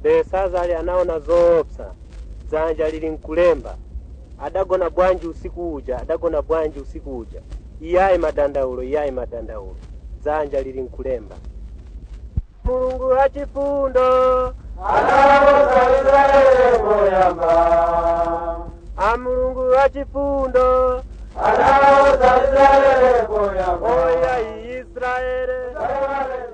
Belisazara anaona zoopsa dzanja lili mkulemba adagona bwanji usiku uja adagona bwanji usiku uja iyayi madandaulo iyayi madandaulo dzanja lili mkulemba mulungu wachifundo anawuza israeli kuyamba a mulungu wachifundo anawuza israeli kuyamba oya israele Israeli